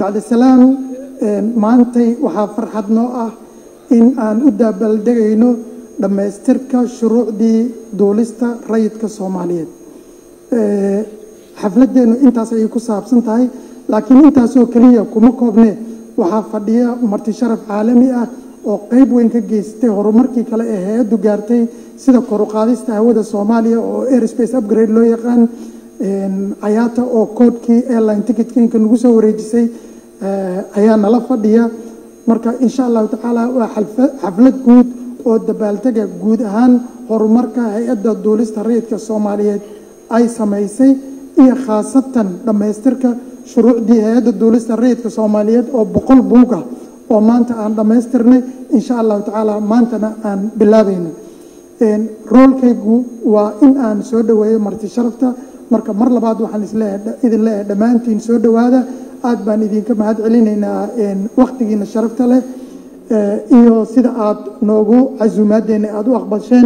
bacdisalaam maantay waxaa farxad noo ah in aan u daabaldegayno dhammaystirka shuruucdii duulista rayidka soomaaliyeed xafladeennu intaas ayay ku saabsan tahay laakiin intaasoo keliya kuma koobne waxaa fadhiya marti sharaf caalami ah oo qayb weyn ka geystay horumarkii kale ee hay-addu gaartay sida koruqaadista hawada soomaaliya oo airspace upgrade loo yaqaan cayaata oo koodhkii airline ticketkeenka nagu soo wareejisay ayaa nala fadhiya marka insha allahu tacaala waa xaflad guud oo dabbaaltega guud ahaan horumarka hay-adda duulista rayidka soomaaliyeed ay samaysay iyo khaasatan dhammaystirka shuruucdii hay-adda duulista rayidka soomaaliyeed oo boqol buug ah oo maanta aan dhammaystirnay insha allahu tacaala maantana aan bilaabayno roolkaygu waa in aan soo dhoweeyo marti sharafta marka mar labaad waxaan isleeidin leeyahay dhammaantiin soo dhowaada aad baan idinka mahad celinaynaa wakhtigiina sharafta leh iyo sida aad noogu casuumaadeenna aada u aqbasheen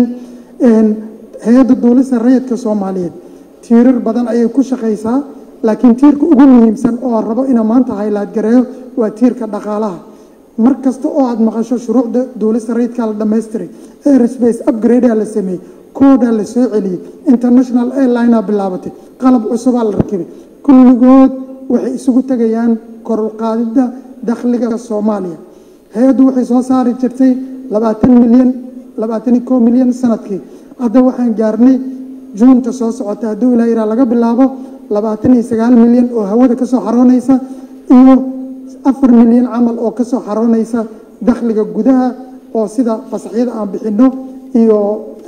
hay-adda duulista rayidka soomaaliyeed tiirar badan ayay ku shaqaysaa laakiin tiirka ugu muhiimsan oo rabo inaa maanta haylaad gareeyo waa tiirka dhaqaalaha mar kasta oo aad maqasho shuruucda duulista rayidkaa la dhammaystiray airspace upgradea la sameeyey koodaa la soo celiyey international airlinea bilaabatay qalab cusubaa la rakibay kulligood waxay isugu tegayaan korulqaadida dakhliga soomaaliya hay-addu waxay soo saari jirtay labaatan milyan labaatani koo milyan sanadkii hadda waxaan gaarnay juunta soo socota hadduu ilaa iraa laga bilaabo labaatan iyo sagaal milyan oo hawada ka soo xaroonaysa iyo afar milyan camal oo ka soo xaroonaysa dakhliga gudaha oo sida fasaxyada aan bixinno iyo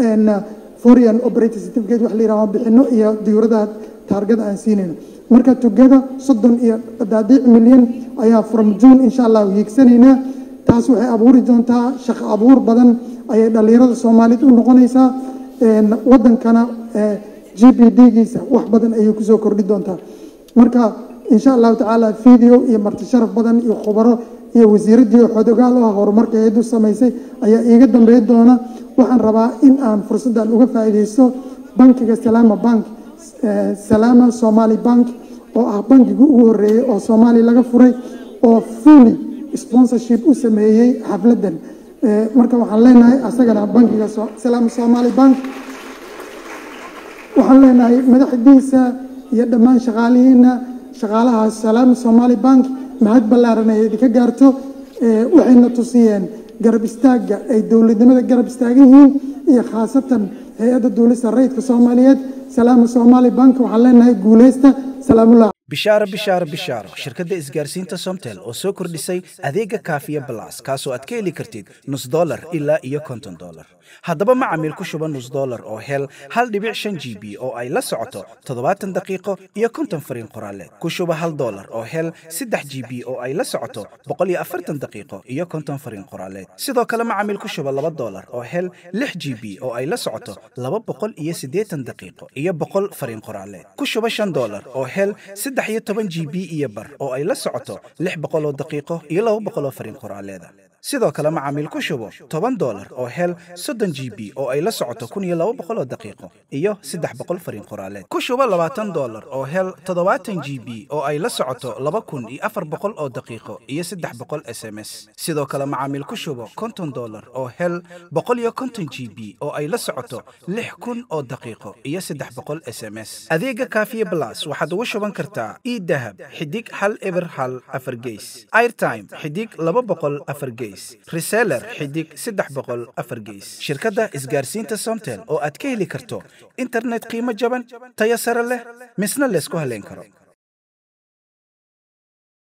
foreign operating certificate wax la yidhaha aan bixinno iyo diyuuradaha taargada aan siinayno marka tugada soddon iyo daadiic milyan ayaa from june insha allah hiigsanaynaa taas waxay abuuri doontaa shaqo abuur badan ayay dhallinyarada soomaaliyeed u noqonaysaa waddankana g p d-giisa wax badan ayay kusoo kordhi doontaa marka insha allahu tacaala video iyo marti sharaf badan iyo khubaro iyo wasiiraddii xodogaal u ah horumarka hay-addu samaysay ayaa iiga dambeyn doona waxaan rabaa in aan fursaddan uga faa'iidaysto bankiga salaama bank salaama somali bank oo ah bankigii ugu horreeyey oo soomaaliya laga furay oo fully sponsorship u sameeyey xafladdan marka waxaan leenahay asagana bankiga salaama somali bank waxaan leenahay madaxdiisa iyo dhammaan shaqaalihiina shaqaalaha salaama somali bank mahad ballaaran ay idinka gaarto waxayna tusiyeen garab istaagga ay dowladnimada garab istaagan yihiin iyo khaasatan hay-adda duulista rayidka soomaaliyeed salaama somali bank waxaan leenahay guuleysta salaamullah bishaaro bishaaro bishaaro shirkadda isgaarsiinta somtel oo soo kordhisay adeega kaafiya balas kaasoo aad ka heli kartid nus dolar ilaa iyo konton dolar haddaba macamiil ku shuba nus dolar oo hel hal dhibic shan g b oo ay la socoto toddobaatan daqiiqo iyo konton fariin qoraaleed ku shuba hal dolar oo hel saddex g b oo ay la socoto boqol iyo afartan daqiiqo iyo konton fariin qoraaleed sidoo kale macamiil ku shuba laba dolar oo hel lix g b oo ay la socoto laba boqol iyo siddeetan daqiiqo iyo boqol fariin qoraaleed ku shuba shan dolar oo hel saddex iyo toban g b iyo bar oo ay la socoto lix boqol oo daqiiqo iyo laba boqol oo fariin qoraaleeda sidoo kale macaamiil ku shubo toban dolar oo hel soddon g b oo ay la socoto kun iyo laba boqol oo daqiiqo iyo saddex boqol fariin qoraaleed ku shubo labaatan dolar oo hel toddobaatan g b oo ay la socoto laba kun iyo afar boqol oo daqiiqo iyo saddex boqol s m s sidoo kale macaamiil ku shubo konton dolar oo hel boqol iyo konton g b oo ay la socoto lix kun oo daqiiqo iyo saddex boqol s m s adeega kaafiye blas waxaad ugu shuban kartaa idahab xidig hal eber hal afar geys airtime xidig laba boqol afar geys reseller xidig saddex boqol afar geys shirkadda isgaarsiinta somtel oo aad ka heli karto internet qiimo jaban tayo sare leh misna laysku haleyn karo